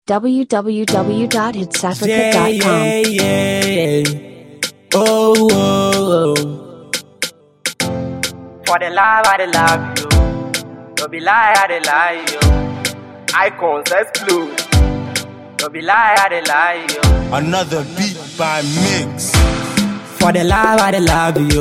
www.hitsafrica.com. yeah, yeah. Oh, oh, oh. For the love, I the love you. No be lie, I the lie you. Icons exclude. No be lie, I the lie you. Another beat by Mix. For the love, I the love you.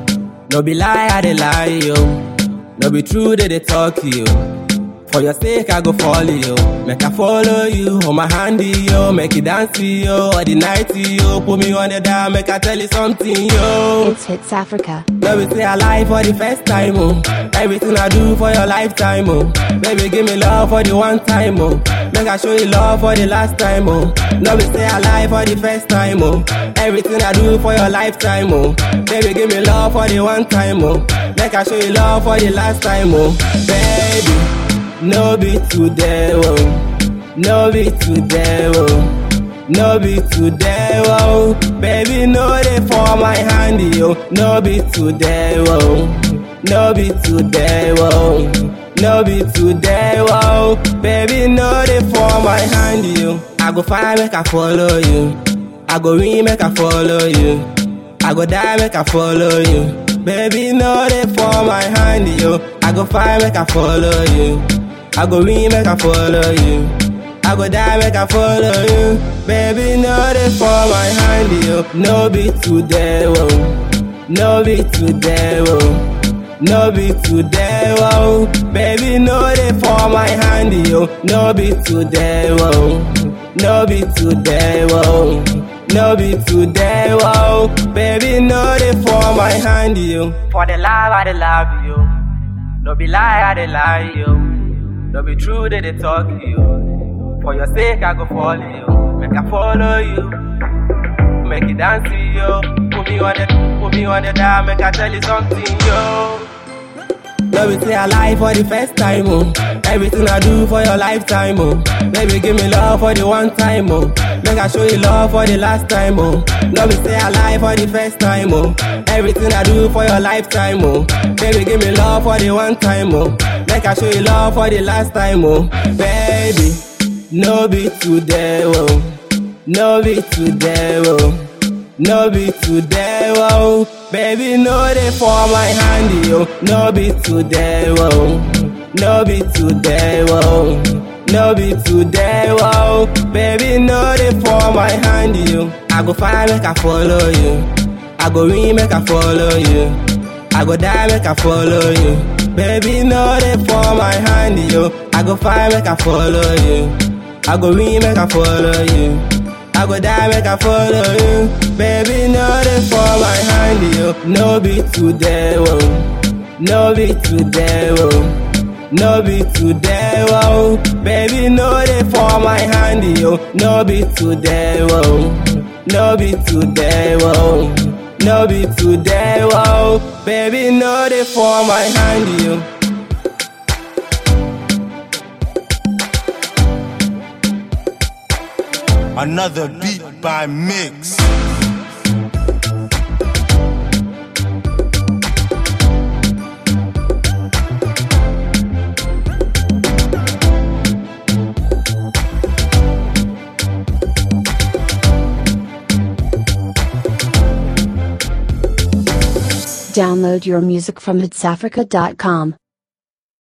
No be lie, I the lie you. No be true, they, they talk you. For your sake, I go follow you. Make I follow you, hold my hand to you. Make it dance to you, all the night to you. Put me on the down, make I tell you something, yo. It's Hits Africa. Let me say I lie for the first time, oh. Everything I do for your lifetime, oh. Baby, give me love for the one time, oh. Make I show you love for the last time, oh. Let me say I lie for the first time, oh. Everything I do for your lifetime, oh. Baby, give me love for the one time, oh. Make I show you love for the last time, oh. Baby, no be today, oh. No be today, oh. No be today, whoa. Baby, no they for my hand, yo. No be today, whoa. No be today, whoa. No be today, whoa. Baby, no they for my hand, yo. I go find make I follow you. I go win make I follow you. I go die make I follow you. Baby, no they for my hand, yo. I go find make I follow you. I go win make I follow you. I go die make I follow you. Baby, no they for my hand, yo. No be today, whoa. No be today, whoa. No be today, whoa. Baby, no they for my hand, yo. No be today, whoa. No be today, whoa. No be today, whoa. Baby, no they for my hand, yo. For the love, I the love you. No be lie, I the lie you. No be true, they, they talk you. For your sake, I go follow you. Make I follow you. Make it dance to you. Put me on the, put me on the dial. Make I tell you something, yo. Let me say I lie for the first time, oh. Everything I do for your lifetime, oh. Baby, give me love for the one time, oh. Make I show you love for the last time, oh. Let me say I lie for the first time, oh. Everything I do for your lifetime, oh. Baby, give me love for the one time, oh. Make I show you love for the last time, oh. Baby, no be today, oh. No be today, oh. No be today, whoa. Baby, no they for my hand, yo. No be today, whoa. No be today, whoa. No be today, whoa. Baby, no they for my hand, yo. I go find make I follow you. I go win make I follow you. I go die make I follow you. Baby, no they for my hand, yo. I go find make I follow you. I go win make I follow you. I go die make I follow you. Baby, no they for my hand, yo. No be today, whoa. No be today, whoa. No be today, whoa. Baby, no they for my hand, yo. No be today, whoa. No be today, whoa. No be today, whoa. Baby, no they for my hand, yo. Another beat by Mix. Download your music from hitsafrica.com.